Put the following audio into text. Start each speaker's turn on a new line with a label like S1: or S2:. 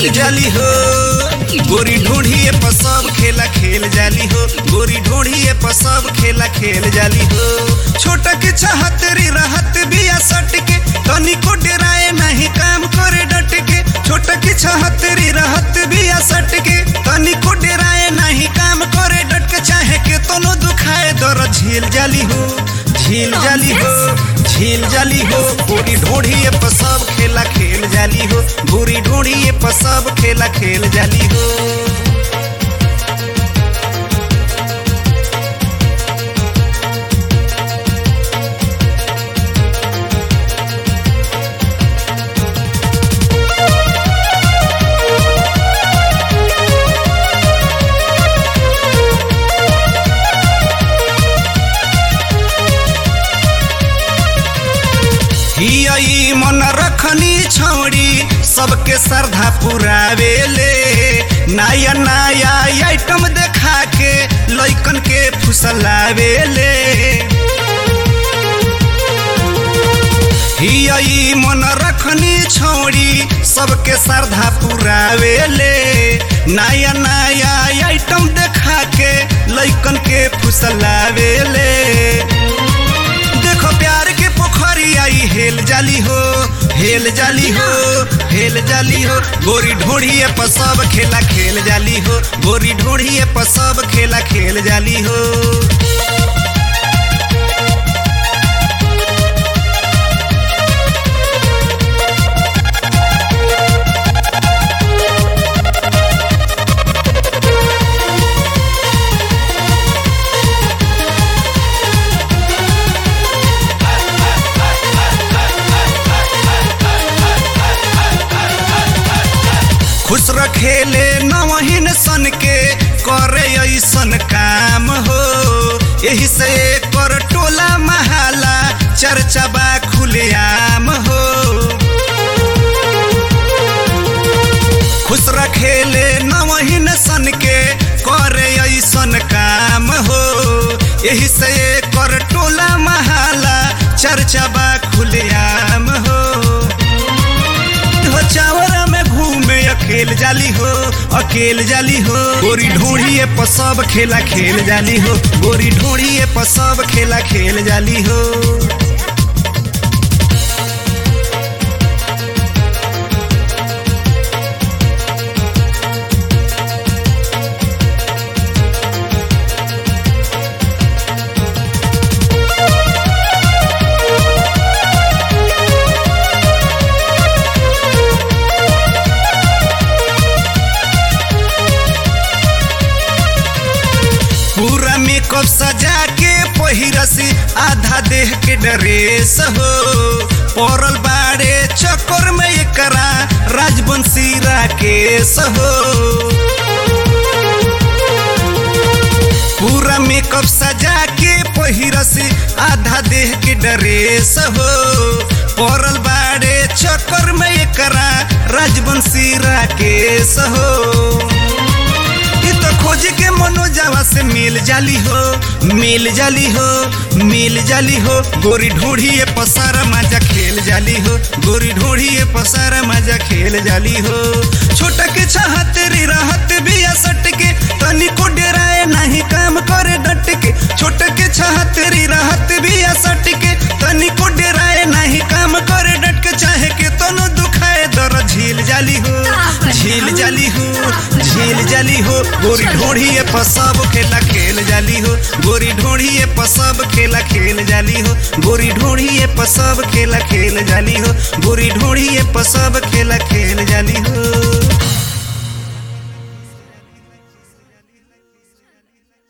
S1: खेल जाली हो गोरी ढूंढिए पर सब खेला खेल जाली हो गोरी ढूंढिए पर सब खेला खेल जाली हो छोटा के चाहतरी रहत बिया सट के तनी को डराए नहीं काम करे डट के छोटा के चाहतरी रहत बिया सट के तनी को डराए नहीं काम करे डट के चाहे के तनो दुखाए दर झील जाली हो झील जाली हो झील जाली हो गोरी ढूंढिए पर सब खेला खेल जाली हो गोरी ढूंढिए पर सब खेला खेल जाली हो हियई मन रखनी छौड़ी सबके श्रद्धा पुरावेले नया नया आइटम देखा के लइकन के फुसलावेले हियई मन रखनी छौड़ी सबके श्रद्धा पुरावेले नया नया आइटम देखा के लइकन के फुसलावेले देखो प्यार के पोखरी आई हेल जाली हो हेल जाली हो हेल जाली हो गोरी ढोढ़िए पर सब खेला खेल जाली हो गोरी ढोढ़िए पर सब खेला खेल जाली हो खुश रखेले नवहीन सन के करे ऐसन काम हो यही से कर टोला महाला चर्चा बा खुलेआम हो खुश रखेले नवहीन सन के करे ऐसन काम हो यही से कर टोला महाला चर्चा बा खुलेआम हो हो चावरा में घूमे अकेल जाली हो अकेल जाली हो गोरी ढूंढिए पर सब खेला खेल जाली हो गोरी ढूंढिए पर सब खेला खेल जाली हो पूरा मेकअप सजा के पहिरसी आधा देह के ड्रेस हो पड़ल बाड़े चक्कर में एकरा राजवंशी राकेश हो पूरा मेकअप सजा के पहिरसी आधा देह के ड्रेस हो पड़ल बाड़े चक्कर में एकरा राजवंशी राकेश हो ई तो खोज के मनोजावा से मिल जाली हो मिल जाली हो मिल जाली हो गोरी ढूंढिए पसारा मजा खेल जाली हो गोरी ढूंढिए पसारा मजा खेल जाली हो छोटा के चाहत रे रहत बिया सट के तनी को डराए नहीं काम करे डट के छोटा के चाहत रे रहत बिया सट के तनी को डराए नहीं काम करे डट के चाहे के तनो दुखाए दर झील जाली हो झील जाली हो झील जाली हो गोरी ढोढ़िए पर सब खेला खेल जाली हो गोरी ढोढ़िए पर सब खेला खेल जाली हो गोरी ढोढ़िए पर सब खेला खेल जाली हो गोरी ढोढ़िए पर सब खेला खेल जाली हो